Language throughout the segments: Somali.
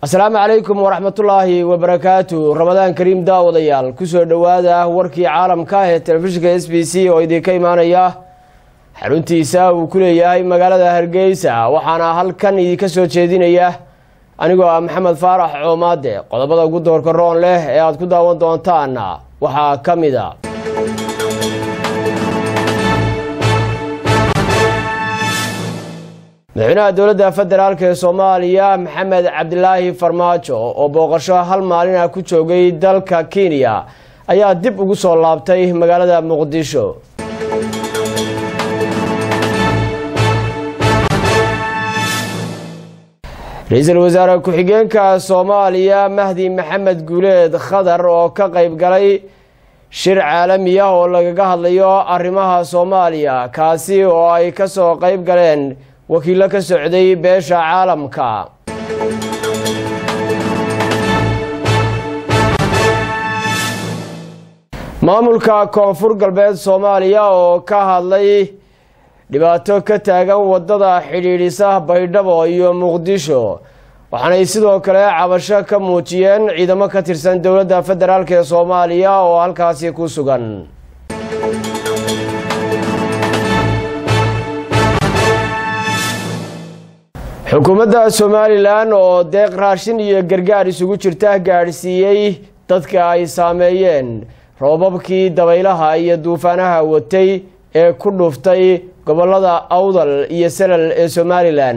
asalaamu calaykum waraxmatullaahi wabarakaatu ramadaan kariim daawadayaal kusoo dhowaada warkii caalamka ee telefishinka s b c oo idinka imaanaya xaruntiisa uu ku leeyahay magaalada hargeysa waxaana halkan idinka soo jeedinaya anigoo ah maxamed faarax coomaade qodobada ugu doorka roon leh ee aad ku daawan doontaan waxaa ka mid a madaxweynaha dowladda federaalk ee soomaaliya maxamed cabdilaahi farmaajo oo booqasho hal maalin ah ku joogay dalka kenya ayaa dib ugu soo laabtay magaalada muqdisho ra-iisul wasaare ku-xigeenka soomaaliya mahdi maxamed guuleed khadar oo ka qayb galay shir caalami ah oo lagaga hadlayo arrimaha soomaaliya kaasi oo ay kasoo qayb galeen wakiillo ka socday beesha caalamka maamulka koonfur galbeed soomaaliya oo ka hadlay dhibaato ka taagan wadada xidhiidhisa baydhabo iyo muqdisho waxaanay sidoo kale cabasho ka muujiyeen ciidamo ka tirsan dowladda federaalk ee soomaaliya oo halkaasi ku sugan xukuumadda somalilan oo deeq raashin iyo gargaar isugu jirta gaadhsiiyey dadka ay saameeyeen roobabkii dabaylaha iyo duufaanaha watay ee ku dhuftay gobolada awdal iyo salal ee somalilan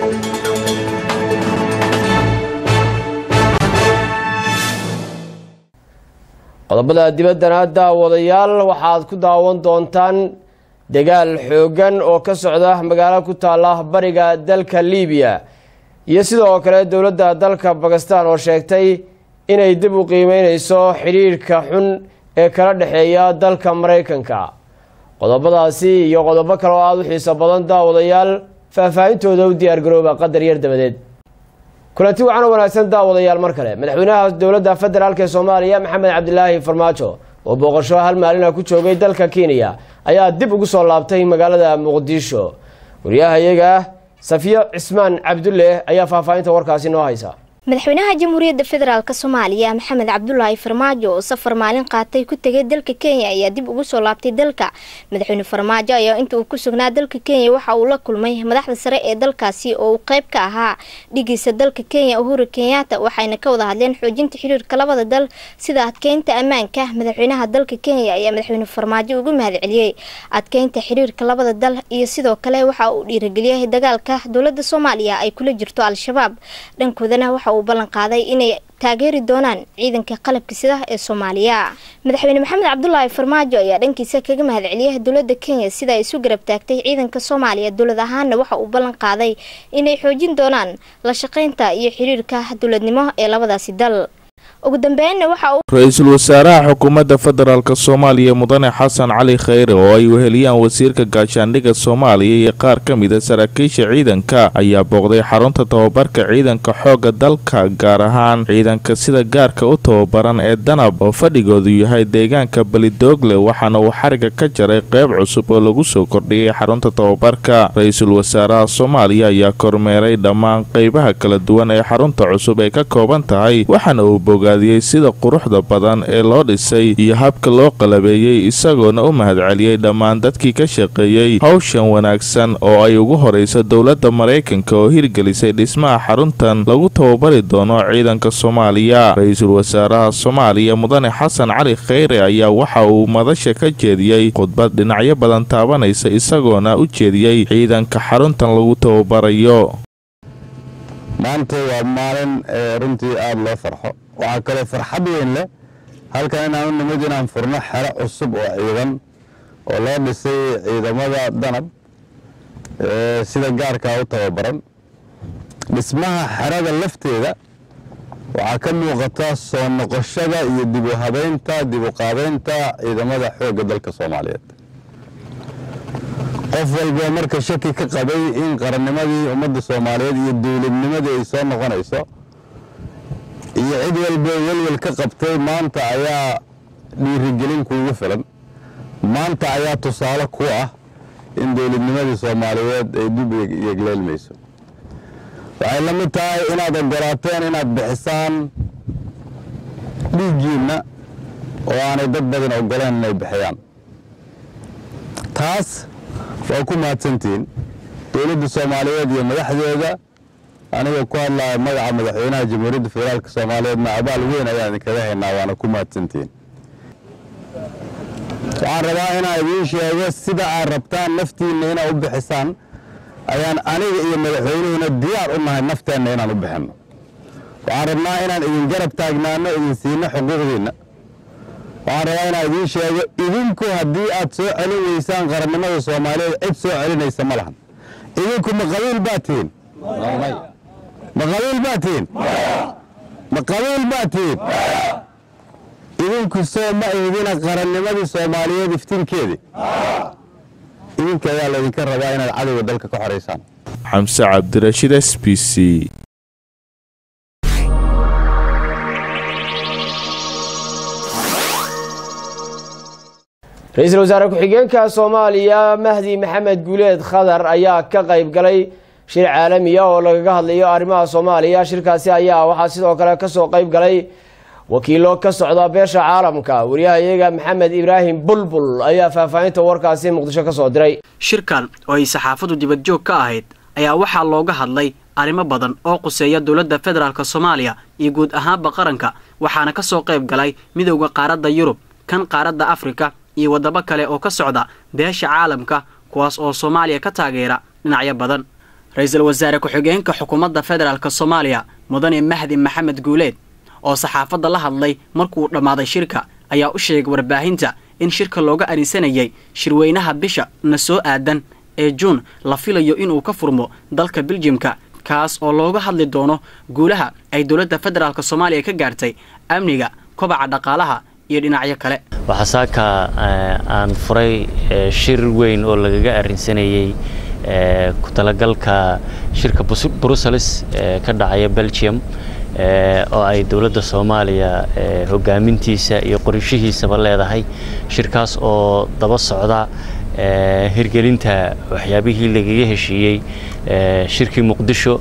qodobada dibaddana daawadayaal waxaad ku daawan doontaan dagaal xooggan oo ka socda magaalo ku taala bariga dalka libiya iyo sidoo kale dowladda dalka bakistan oo sheegtay inay dib u qiimeyneyso xidhiirhka xun ee kala dhexeeya dalka maraykanka qodobadaasi iyo qodobo kale oo aada u xiiso badan daawadayaal faahfaahintooda u diyaargarooba qadar yar dabadeed kulanti wacan oo wanaagsan daawadayaal mar kale madaxweynaha dowladda federaalk ee soomaaliya maxamed cabdilaahi farmaajo oo booqasho hal maalina ku joogay dalka kenya ayaa dib ugu soo laabtay magaalada muqdisho wariyahayaga safiyo cismaan cabdulle ayaa faahfaahinta warkaasi noo haysa madaxweynaha jamhuuriyadda federaalk soomaaliya maxamed cabdulaahi farmaajo oo safar maalin qaatay ku tegay dalka kenya ayaa dib ugu soo laabtay dalka madaxweyne farmaajo ayaa inta uu ku sugnaa dalka kenya waxa uu la kulmay madaxda sare ee dalkaasi oo uu qeyb ka ahaa dhigiisa dalka kenya uhuru kenyatta waxayna ka wada hadleen xoojinta xiriirka labada dal sida adkeynta ammaanka madaxweynaha dalka kenya ayaa madaxweyne farmaajo ugu mahadceliyey adkeynta xiriirka labada dal iyo sidoo kale waxa uu dhiirageliyay dagaalka dowlada soomaaliya ay kula jirto al-shabaab dhankoodana waxa uu ballan qaaday inay taageeri doonaan ciidanka qalabka sida ee soomaaliya madaxweyne maxamed cabdulaahi farmaajo ayaa dhankiisa kaga mahadceliyay dowlada kenya sida ay isu garab taagtay ciidanka soomaaliya dowlad ahaana waxa uu ballan qaaday inay xoojin doonaan la shaqeynta iyo xiriirka dowladnimo ee labadaasi dal ugu dambeynna waxa uu ra-iisul wasaaraha xukuumadda federaalk soomaaliya mudane xasan cali khayre oo ay weheliyaan wasiirka gaashaandhigga soomaaliya iyo qaar ka mida saraakiisha ciidanka ayaa booqday xarunta tababarka ciidanka xoogga dalka gaar ahaan ciidanka sida gaarka u tababaran ee danab oo fadhigoodu yahay deegaanka belidoogle waxaana uu xariga ka jaray qeyb cusub oo lagu soo kordhiyay xarunta tababarka ra-iisul wasaaraha soomaaliya ayaa kormeeray dhammaan qeybaha kala duwan ee xarunta cusub ay ka kooban tahay waxaana uu bogaadiyey sida quruxda badan ee loo dhisay iyo habka loo qalabeeyey isagoona u mahadceliyey dhammaan dadkii ka shaqeeyey howshan wanaagsan oo ay ugu horeysa dowladda maraykanka oo hirgelisay dhismaha xaruntan lagu tababari doono ciidanka soomaaliya ra-iisul wasaaraha soomaaliya mudane xasan cali khayre ayaa waxa uu madasha ka jeediyey khudbad dhinacyo badan taabanaysa isagoona u jeediyey ciidanka xaruntan lagu tababarayo maanta waa maalin runtii aada loo farxo waxaa kaloo farxad weyn leh halkan inaan u nimid inaan furno xero cusub oo ciidan oo loo dhisay ciidamada danab sida gaarkaa u tababaran dhismaha xerada lafteeda waxaa ka muuqata soo noqoshada iyo dib u habeynta dib u qaabeynta ciidamada xoogga dalka soomaaliyeed qof walba marka shaki ka qabay in qarannimadii ummadda soomaaliyeed iyo dowladnimadii ay soo noqonayso iyo cid walba welwel ka qabtay maanta ayaa dhiirigelin kuugu filan maanta ayaa tusaale ku ah in dowladnimadii soomaaliyeed ay dib yegleelmayso waxay la mid tahay inaad ogolaateen inaad bixisaan dhiiggiinna oo aanay dad badan ogoleen inay bixiyaan taas waa ku mahadsantihiin dowladda soomaaliyeed iyo madaxdeeda aniga ku hadlaya magaca madaxweynaha jamhuuriyadda federaalk soomaaliyeedna abaal weyn ayaan idinkaga haynaa waana ku mahadsantihiin waxaan rabaa inaan idiin sheego sida aad rabtaan naftiinna inaad u bixisaan ayaan aniga iyo madaxweynuhuna diyaar u nahay nafteenna inaan u bixinno waxaan rabnaa inaan idin garab taagnaano idin siino xuquuqdiinna waxaan rabaa inaan idiin sheego idinku haddii aad soo celin weysaan qarannimada soomaaliyeed cid soo celinaysa ma lahan idinku ma qabiil baa tihiin ma qabiil baa tihiin ma qabiil baa tihiin idinku soo ma eedina qarannimadii soomaaliyeed iftiinkeedii idinka ayaa laydinka rabaa inaad cadowga dalka ka xoraysaan xamse cabdirashiid s b c ra-iisul wasaare ku-xigeenka soomaaliya mahdi maxamed guuleed khadar ayaa ka qayb galay shir caalamiya oo lagaga hadlayo arrimaha soomaaliya shirkaasi ayaa waxaa sidoo kale kasoo qayb galay wakiilo ka socda beesha caalamka wariyahayaga maxamed ibraahim bulbul ayaa faahfaahinta warkaasi muqdisho kasoo diray shirkan oo ay saxaafadu dibadjoog ka ahayd ayaa waxaa looga hadlay arrimo badan oo quseeya dowladda federaalk soomaaliya iyo guud ahaanba qaranka waxaana kasoo qayb galay midowda qaaradda yurub kan qaaradda afrika iyo waddamo kale oo ka socda beesha caalamka kuwaas oo soomaaliya ka taageera dhinacyo badan ra-iisul wasaare ku-xigeenka xukuumadda federaalk soomaaliya mudane mahdi maxamed guuleed oo saxaafadda la hadlay markuu dhammaaday shirka ayaa u sheegay warbaahinta in shirka looga arinsanayay shirweynaha bisha na soo aadan ee juun la filayo inuu ka furmo dalka biljimka kaas oo looga hadli doono guulaha ay dowladda federaalk soomaaliya ka gaartay amniga kobaca dhaqaalaha iyo dhinacyo kale waxaa saaka aan furay shir weyn oo lagaga arinsanayey ku talagalka shirka brussels ka dhacaya belgium oo ay dowladda soomaaliya hogaamintiisa iyo qorishihiisaba leedahay shirkaas oo daba socda hirgelinta waxyaabihii lagaga heshiiyey shirkii muqdisho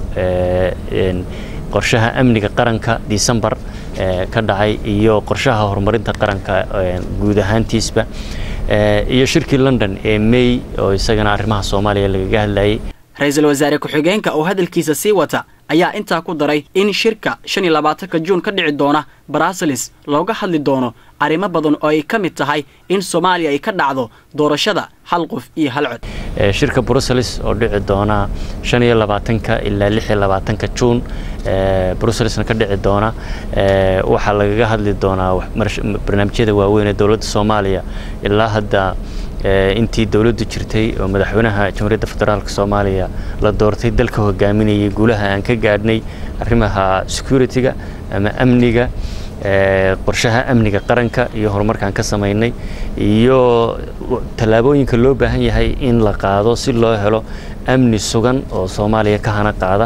qorshaha amniga qaranka disembar ka dhacay iyo qorshaha horumarinta qaranka guud ahaantiisba iyo shirkii london ee may oo isagana arrimaha soomaaliya lagaga hadlayay ra-iisul wasaare ku-xigeenka oo hadalkiisa sii wata ayaa intaa ku daray in shirka shan iyo labaatanka juun ka dhici doona bruseles looga hadli doono arrimo badan oo ay ka mid tahay in soomaaliya ay ka dhacdo doorashada hal qof iyo hal cod shirka bruseles oo dhici doona shan iyo labaatanka ilaa lix iyo labaatanka juun bruselesna ka dhici doona waxaa lagaga hadli doonaa barnaamijyada waaweyn ee dowladda soomaaliya ilaa hadda intii dowladdu jirtay oo madaxweynaha jamhuuriyadda federaalk soomaaliya la doortay dalka hogaaminayay guulaha aan ka gaadhnay arrimaha security-ga ama amniga qorshaha amniga qaranka iyo horumarkaan ka samaynay iyo tallaabooyinka loo baahan yahay in la qaado si loo helo amni sugan oo soomaaliya ka hana qaada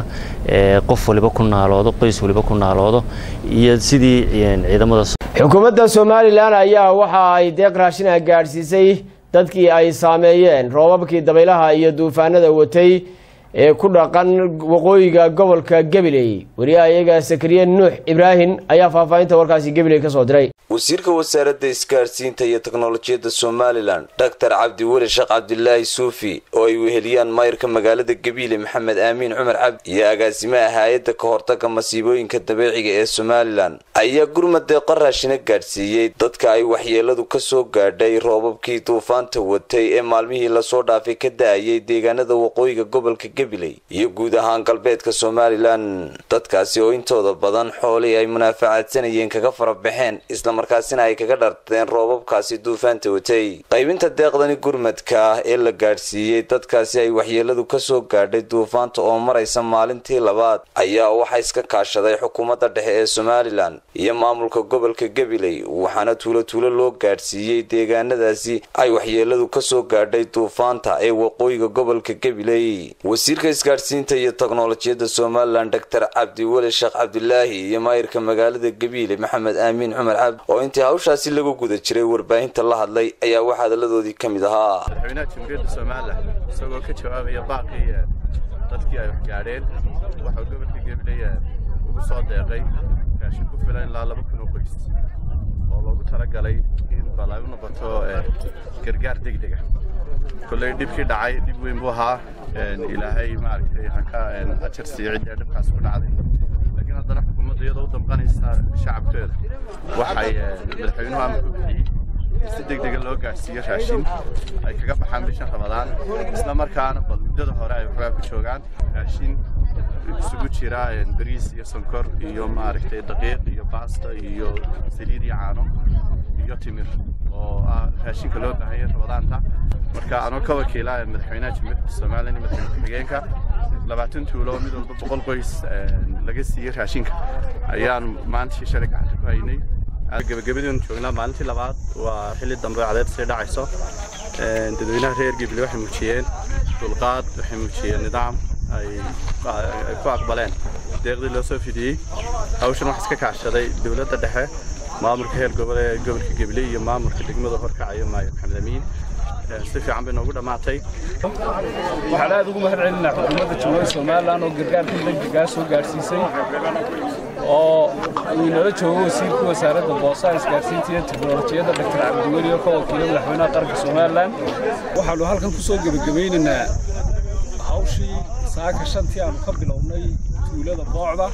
qof waliba ku naaloodo qoys waliba ku naaloodo iyo sidii ciidamada xukuumadda somalilan ayaa waxa ay deeq raashina gaadhsiisay dadkii ay saameeyeen roobabkii dabaylaha iyo duufaanada watay ee ku dhaqan waqooyiga gobolka gabiley wariyahayaga sakariye nuux ibraahim ayaa faahfaahinta warkaasi gabiley ka soo diray wasiirka wasaaradda isgaadhsiinta iyo teknolojiyadda somalilan doctor cabdiweli sheekh cabdilaahi suufi oo ay weheliyaan mayrka magaalada gabiile maxamed aamiin cumar cabdi iyo agaasimaha hay-adda ka hortaga masiibooyinka dabiiciga ee somalilan ayaa gurmad deeqo raashina gaadhsiiyey dadka ay waxyeeladu ka soo gaadhay roobabkii duufaanta watay ee maalmihii lasoo dhaafay ka da-ayay deegaanada waqooyiga gobolka gabiley iyo guud ahaan galbeedka somalilan dadkaasi oo intooda badan xoolii ay munaafacadsanayeen kaga farabaxeen markaasina ay kaga dharteen roobabkaasi duufaanta watay qaybinta deeqdani gurmadka ee la gaadhsiiyey dadkaasi ay waxyeeladu kasoo gaadhay duufaanta oo maraysa maalintii labaad ayaa waxaa iska kaashaday xukuumadda dhexe ee somalilan iyo maamulka gobolka gabiley waxaana tuulo tuulo loo gaadhsiiyey deegaanadaasi ay waxyeeladu kasoo gaadhay duufaanta ee waqooyiga gobolka gabiley wasiirka isgaadhsiinta iyo teknolojiyadda somalilan doctor cabdiweli sheekh cabdilaahi iyo maayirka magaalada gabiile maxamed aamiin cumar cabdi oo intii hawshaasi lagu guda jiray warbaahinta la hadlay ayaa waxaa hadaladoodii ka mid ahaa madaxweynaha jamhuuriyadda somalilan isagoo ka jawaabaya baaqii dadkii ay wax gaadheen waxuu gobolka gabiley ugu soo deeqay raashin ku filan ilaa laba kun oo qoys oo loogu talagalay in bal ay u noqoto gargaar degdega kolley dhibkii dhacay dhib weyn buu ahaa ilaahay maaragtay haka ajar siiyo ciddii dhibkaas ku dhacday laakiin haddana xukuumadda iyadoo u damqanaysa shacabkeeda waxay madaxweynuhu ama ku bixiyey si degdega loo gaadhsiiyo raashin ay kaga baxaan bishan ramadaan isla markaana bal muddada hore ay waxoogaa ku joogaan raashin isugu jira bariis iyo sonkor iyo maaragtay daqiiq iyo baasta iyo saliid iyo caano iyo timir oo ah raashinka loo baahan yahay ramadaanta marka anoo ka wakiila madaxweynaha jamhuuriyadda somalilan iyo madaxweyne ku-xigeenka labaatan tuulo mid walba boqol qoys laga siiyey raashinka ayaan maantii shalay gacanta ku haynay gebagabadiinu joognaa maalintii labaad waa xilli dambe cadeed sii dhacayso dadweynaha reer gibli waxay muujiyeen dulqaad waxay muujiyeen nidaam ay ku aqbaleen deeqdii loo soo fidiyey hawshan waxaa iska kaashaday dowladda dhexe maamulka heer gobole gobolka gabiley iyo maamulka degmada horkacayo maayo maxamed amiin si fiican bay noogu dhammaatay waxaan aad ugu mahad celinaa xukuumadda jamhuuriyadda somalilan oo gargaarkan degdegaa soo gaadhsiisay oo uu inala joogo wasiirka wasaaradda boosaha isgaarsiinta iyo teknolojiyadda dr cabdiweli oo ka wakiila madaxweynaha qaranka somalilan waxaannu halkan ku soo gebagabaynaynaa hawshii saaka shantii aanu ka bilownay tuulada boocda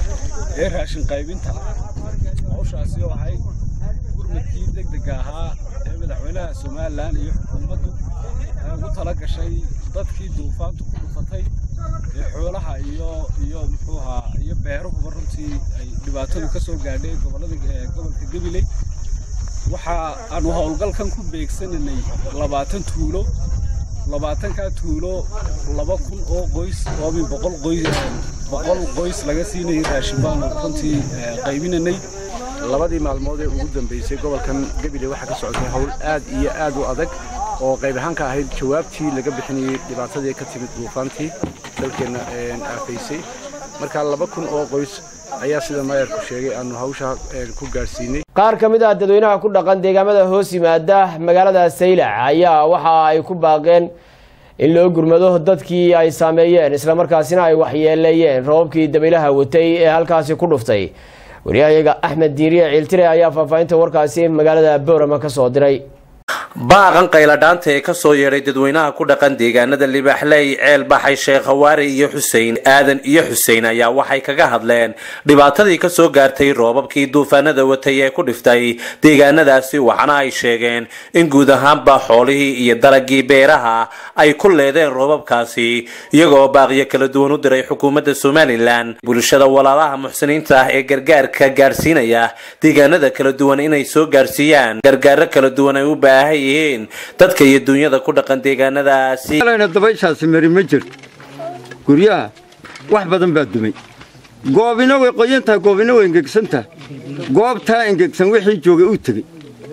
ee raashin qaybinta hawshaasi oo ahayd gurmadkii degdega ahaa ee madaxweynaha somalilan iyo xukuumaddu ay ugu tala gashay dadkii duufaantu ku dhufatay ee xoolaha iyo iyo muxuu ahaa iyo beeruhuba runtii ay dhibaatadu ka soo gaadhay gobollada gobolka gabiley waxa aanu howlgalkan ku beegsanaynay labaatan tuulo labaatankaa tuulo laba kun oo qoys oo min boqol qoys boqol qoys laga siinayay raashin baanu runtii qaybinanay labadii maalmood ee ugu dambeysay gobolkan gabiley waxaa ka socotay hawl aad iyo aad u adag oo qayb ahaan ka ahayd jawaabtii laga bixinayey dhibaatadii ka timid duufaantii dalkeenna aafaysay marka laba kun oo qoys ayaa sida maayarku sheegay aanu hawsha ku gaadhsiinay qaar ka mid ah dadweynaha ku dhaqan deegaamada hoos yimaada magaalada saylac ayaa waxa ay ku baaqeen in loo gurmado dadkii ay saameeyeen islamarkaasina ay waxyeeleeyeen roobabkii dabaylaha watay ee halkaasi ku dhuftay wariyahayaga axmed diiriye ciiltire ayaa faahfaahinta warkaasi magaalada boorama ka soo diray baaqan qayladhaanta ee kasoo yeedhay dadweynaha ku dhaqan deegaanada libaaxley ceel baxay sheekh hawaari iyo xusein aadan iyo xusein ayaa waxay kaga hadleen dhibaatadii kasoo gaartay roobabkii duufaanada watay ee ku dhiftay deegaanadaasi waxaana ay sheegeen in guud ahaanba xoolihii iyo dalagii beeraha ay ku leedeen roobabkaasi iyagoo baaqiyo kala duwan u diray xukuumadda somalilan bulshada walaalaha muxsiniinta ah ee gargaarka gaarsiinaya deegaanada kala duwan inay soo gaarsiiyaan gargaaro kala duwan ay u baahan yihiin dadka iyo dunyada ku dhaqan deegaanadaasi dabayshaasi mari ma jirto guryaha wax badan baa dumay goobina way qoyantahay goobina way engegsantahay goobtaa engegsan wixii joogay uu tegey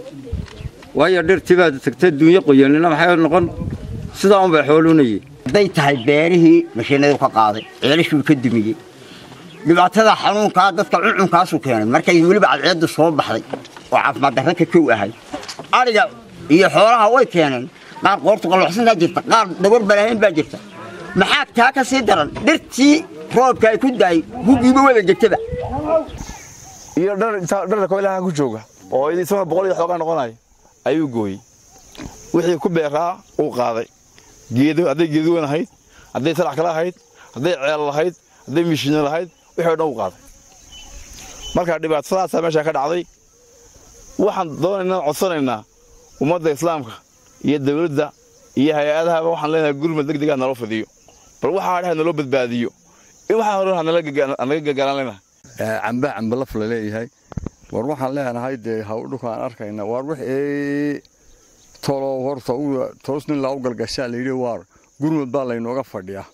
waayo dhirtii baad tagtay duunyo qoyanina maxay noqon sidaa unbay xoolunayeen hadday tahay beerihii mashiinadu ka qaaday ceelashuu ka dumiyey dhibaatada xanuunkaa dadka cuncunkaasuu keenay markay weliba cadceeddu soo baxday oo caafimaad darra ka kow ahay ariga iyo xoolaha way keeneen qaar qoortu qalloocsantaa jirta qaar dabar balaahayn baa jirta maxaa taa ka sii daran dhirtii roobka ay ku daayay hugiiba wada gegtaba iyo dharka koylaha ku jooga oo isagoo boqol iyo xoogaa noqonaya ayuu gooyey wixii ku beeraa uu qaaday geedo hadday geeduwan ahayd hadday salax kale ahayd hadday ceel lahayd hadday mishiino lahayd wixii o dhan uu qaaday marka dhibaatadaasaa meeshaa ka dhacday waxaan doonaynaa codsanaynaa ummadda islaamka iyo dawladda iyo hay-adahaba waxaan leenahay gurmad deg degaa naloo fidiyo bal waxaa dhaha naloo badbaadiyo in waxaa hore naga gagaalan leenahay camba camba laf la leeyahay war waxaan leenahay dee hawdhukaan arkayna waar wixii tolo horta toos nin laa u galgashaa layidhi waar gurmud baa laynooga fadhiyaa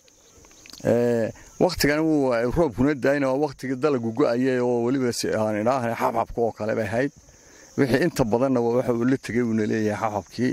waktigan roobkuna daayna waa waktigii dalagu go'ayay oo weliba aan idhaahan xabxabka oo kale bay ahayd wixii inta badanna waxa uu la tegey uuna leeyahay xabxabkii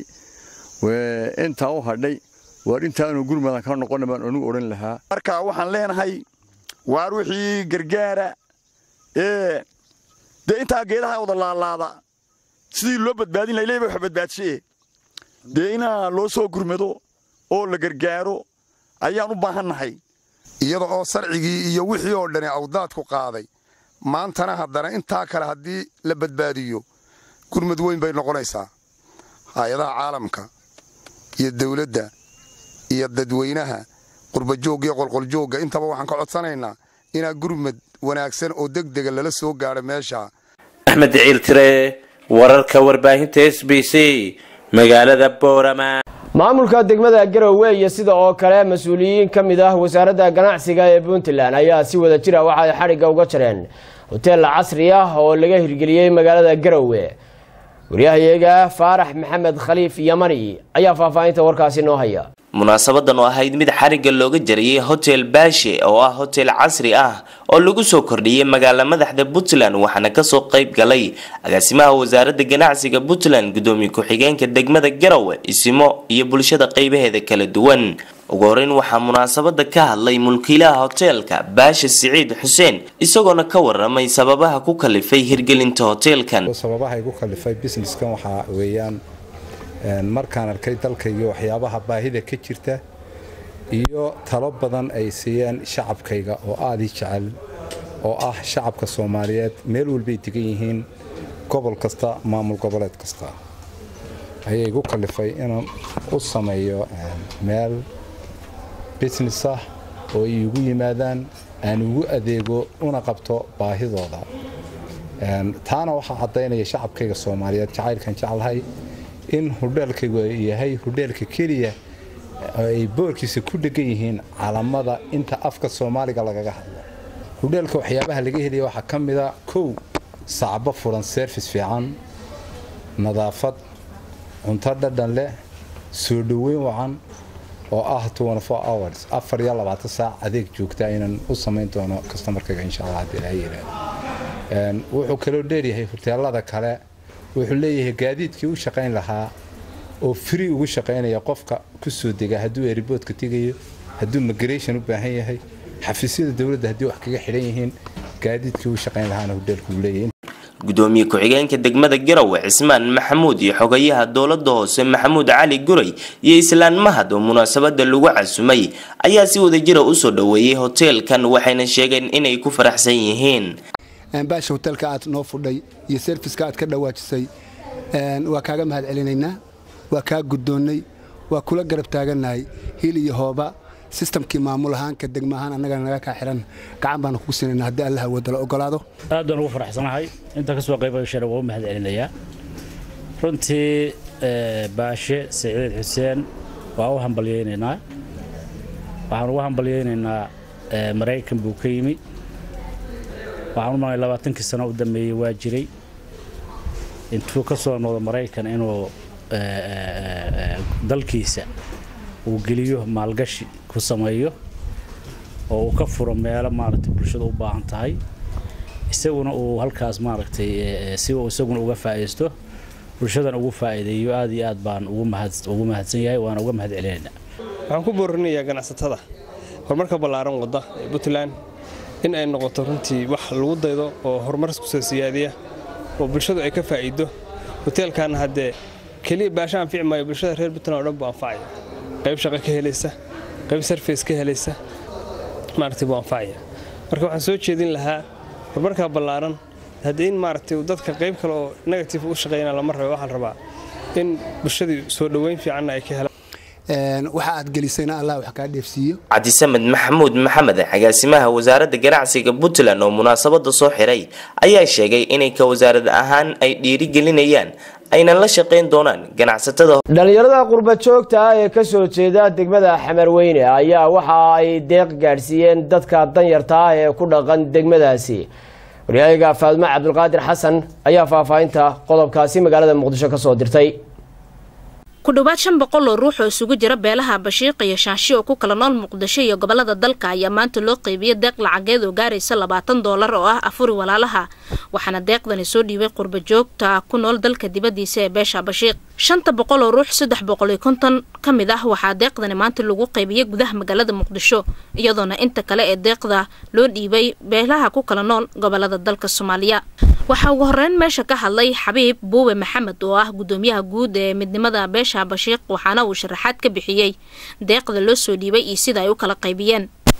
intaa u hadhay waar intaanu gurmadan ka noqona baan anigu odhan lahaa marka waxaan leenahay waar wixii gargaara ee dee intaa geedaha wada laalaada sidii loo badbaadin laha ilaahay baa wax badbaadshe dee inaa loo soo gurmado oo la gargaaro ayaan u baahannahay iyada oo sarcigii iyo wixii oo dhani awdaadku qaaday maantana haddana intaa kale haddii la badbaadiyo gurmud weyn bay noqonaysaa hay-adaha caalamka iyo dawladda iyo dadweynaha qurbajoogga iyo qolqoljoogga intaba waxaan ka codsanaynaa inaa gurmud wanaagsan oo degdega lala soo gaadho meesha axmed ciil tire wararka warbaahinta s b c magaalada boorama maamulka degmada garowe iyo sida oo kale mas-uuliyiin ka mid ah wasaaradda ganacsiga ee puntland ayaa si wada jira waxa ay xadhigga uga jareen hoteel casri ah oo laga hirgeliyey magaalada garowe waryahayaga faarax maxamed khaliif yamani ayaa faahfaahinta warkaasi noo haya munaasabadan oo ahayd mid xarigga looga jariyey hotel baashe oo ah hotel casri ah oo lagu soo kordhiyey magaala madaxda puntland waxaana kasoo qayb galay agaasimaha wasaaradda ganacsiga puntland gudoomiye ku-xigeenka degmada garowe isimo iyo bulshada qeybaheeda kala duwan ugu horeyn waxaa munaasabada ka hadlay mulkiilaha hoteelka baashe siciid xuseen isagoona ka waramay sababaha ku kalifay hirgelinta hoteelkan sababaha igu kalifay businesskan waxaa weeyaan markaan arkay dalkayga waxyaabaha baahida ka jirta iyo talo badan ay siiyeen shacabkayga oo aada ii jecel oo ah shacabka soomaaliyeed meel walbay degan yihiin gobol kasta maamul goboleed kasta ayay igu kalifay inaan u sameeyo meel business ah oo iigu yimaadaan aan ugu adeego una qabto baahidooda taana waxaa caddaynaya shacabkayga soomaaliyeed jacaylkan jeclahay in hudheelkaygu yahay hudheelka keliya ay boorkiisa ku dhegan yihiin calamada inta afka soomaaliga lagaga hadlo hudheelka waxyaabaha laga helaya waxaa ka mida kow sacbo furan service fiican nadaafad cunto dhadhan leh soo dhoweyn wacan oo ah hours afar iyo labaatan saac adeeg joogta inaan u samayn doono kastamarkayga insha allah haddii ilahay yidhaahdo wuxuu kaloo dheeryahay hoteelada kale wuxuu leeyahay gaadiidkii u shaqayn lahaa oo free ugu shaqaynaya qofka ku soo dega hadduu eriboodka tegayo hadduu migration u baahan yahay xafiisyada dowladda haddii wax kaga xidhan yihiin gaadiidkii u shaqayn lahaana hudheelku uu leeyahay gudoomiye ku-xigeenka degmada garowe cismaan maxamuud iyo xogayaha dowlada hoose maxamuud cali guray iyo islaan mahad oo munaasabada lagu casumay ayaa si wadajira usoo dhoweeyey hoteelkan waxayna sheegeen inay ku faraxsan yihiin baasha hotelka aad noo fudhay iyo serviska aad ka dhawaajisay waa kaaga mahad celinaynaa waa kaa guddoonnay waa kula garab taagannahay hil iyo hooba sistamkii maamul ahaanka degma ahaan annagana naga kaa xihan gacan baanu kugu siinayna haddii allaha wadala ogolaado aad baan ugu faraxsanahay inta ka soo qaybashana waa u mahad celinayaa runtii baashe siciid xuseen waa u hambalyaynaynaa waxaan ugu hambalyaynaynaa maraykan buu ka yimi waxaan u malay labaatankii sano u dambeeyey waa jiray intuu ka soo noqdo maraykan inuu dalkiisa uu geliyo maalgashi ku sameeyo oo uu ka furo meelo maaragtay bulshada u baahan tahay isaguna uu halkaas maaragtay si uu isaguna uga faa'iisto bulshadan ugu faa'iideeyo aad iyo aad baan ugu mahad ugu mahadsan yahay waana uga mahad celinaynaa waxaan ku boorinayaa ganacsatada horumarka ballaaran wadda ee puntland in ay noqoto runtii wax lagu daydo oo horumar kusoo siyaadiya oo bulshadu ay ka faa'iido hoteelkaana haddee keliya baasha anfici maayo bulshada reer puntland oo dhan buu anfacaya qayb shaqo ka helaysa qayb sarface ka helaysa maaragtay buu anfacaya marka waxaan soo jeedin lahaa horumarkaa ballaaran haddii in maaragtay dadka qayb kale oo negative u shaqeeyana lama rabo waxaan rabaa in bulshadii soo dhoweyn fiicanna ay ka helaan waxa aad gelisayna allah wax kaa dheefsiiyo cabdisamed maxamuud maxamed agaasimaha wasaaradda ganacsiga puntland oo munaasabada soo xiray ayaa sheegay inay ka wasaarad ahaan ay dhiirigelinayaan ayna la shaqayn doonaan ganacsatada dhalinyarada qurba joogta ah ee kasoo jeeda degmada xamarweyne ayaa waxa ay deeq gaadhsiiyeen dadka danyarta ah ee ku dhaqan degmadaasi waryahaga faadmo cabdulqaadir xasan ayaa faahfaahinta qodobkaasi magaalada muqdisho kasoo dirtay ku dhowaad shan boqol oo ruux oo isugu jira beelaha bashiiq iyo shaashi oo ku kala nool muqdisho iyo gobolada dalka ayaa maanta loo qeybiyey deeq lacageed oo gaaraysa labaatan doolar oo ah afuri walaalaha waxaana deeqdani soo dhiibay qurba joogta ku nool dalka dibadiisa ee beesha bashiiq shanta boqol oo ruux saddex boqol iyo konton ka mid ah waxaa deeqdani maanta lagu qaybiyey gudaha magaalada muqdisho iyadoona inta kale ee deeqda loo dhiibay beelaha ku kala nool gobolada dalka soomaaliya waxaa ugu horeyn meesha ka hadlay xabiib buube maxamed oo ah gudoomiyaha guud ee midnimada beesha bashiiq waxaana uu sharaxaad ka bixiyey deeqda loo soo dhiibay iyo sida ay u kala qaybiyeen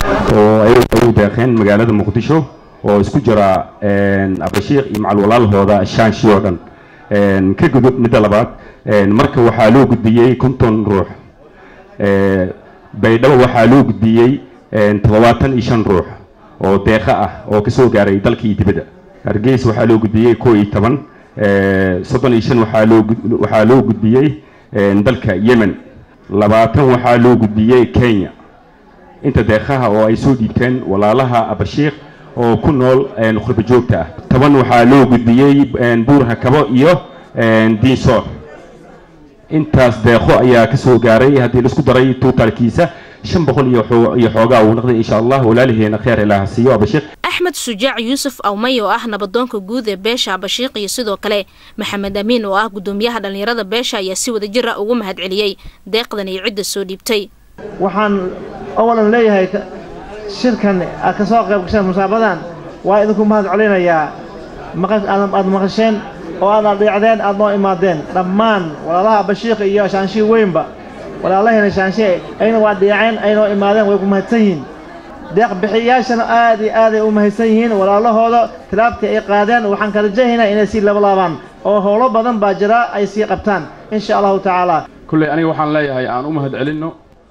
oo ay u deeqeen magaalada muqdisho oo isku jira abashiikh iyo macal walaalahooda shaanshi oo dhan ka gudub midda labaad marka waxaa loo gudbiyey konton ruux baydhabo waxaa loo gudbiyey toddobaatan iyo shan ruux oo deeqa ah oo kasoo gaaray dalka iyo dibadda hargeys waxaa loo gudbiyey koo iyo toban soddon iyo shan waxaa loo waxaa loo gudbiyey dalka yemen labaatan waxaa loo gudbiyey kenya inta deeqaha oo ay soo dhiibteen walaalaha abashiikh oo ku nool qurba joogta ah toban waxaa loo gudbiyey buurha kabo iyo diinsoor intaas deeqo ayaa kasoo gaaray haddii laisku daray tuutalkiisa shan boqol iyo xoogaa uu noqday insha allah walaaliheena kheer ilaaha siiyo abashiikh axmed shujaac yuusuf awmay oo ah nabadoonka guud ee beesha abashiiq iyo sidoo kale maxamed amiin oo ah gudoomiyaha dhallinyarada beesha ayaa si wada jir ah ugu mahadceliyey deeqdan iyo cidda soo dhiibtay waxaan awalan leeyahay shirkan aad ka soo qayb gasheen musaabadan waa idinku mahad celinayaa aad maqasheen oo aad adhiicdeen aad noo imaadeen dhammaan walaalaha abashiikh iyo shaanshii weynba walaalahayna shaanshii ayna waa dhiiceen aynoo imaadeen way ku mahadsan yihiin deeq bixiyayaashana aad iyo aaday u mahadsan yihiin walaalahooda tilaabtii ay qaadeen waxaan ka rajahaynaa inay sii labalaabaan oo howlo badan baa jira ay sii qabtaan insha allahu tacaala kulley aniga waxaan leeyahay aan u mahad celinno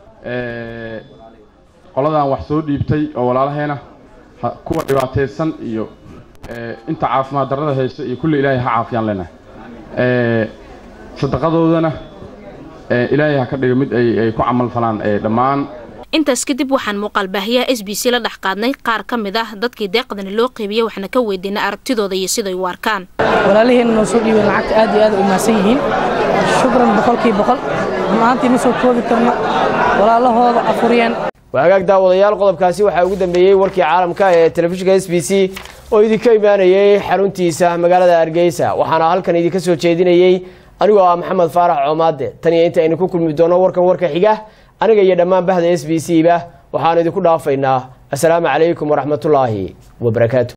qoladan wax soo dhiibtay oo walaalaheena kuwa dhibaataysan iyo inta caafimaad darrada haysta iyo kulle ilaahay ha caafiyaan leenahay sadaqadoodana ilaahay ha ka dhigo mid ay ku camal falaan dhammaan intaas kadib waxaan muuqaalbaahiyaha s b c la dhex qaadnay qaar ka mid ah dadkii deeqdani loo qeybiyey waxna ka weydiinay aragtidooda iyo siday u arkaan walaalihiina noo soo dhiibeen lacagta aad iyo aad u mahadsan yihiin shukran boqolkii boqol maantii ma soo koobi karno walaalahooda afuriyeen waagaag daawadayaal qodobkaasi waxaa ugu dambeeyey warkii caalamka ee telefishinka s b c oo idinka imaanayey xaruntiisa magaalada hargeysa waxaana halkan idinka soo jeedinayey anigoo ah maxamed faarax coomaade tan iyo inta aynu ku kulmi doono warkan warka xiga aniga iyo dhammaan bahda s b c ba waxaanu idinku dhaafaynaa assalaamu calaykum waraxmatullaahi wabarakaatu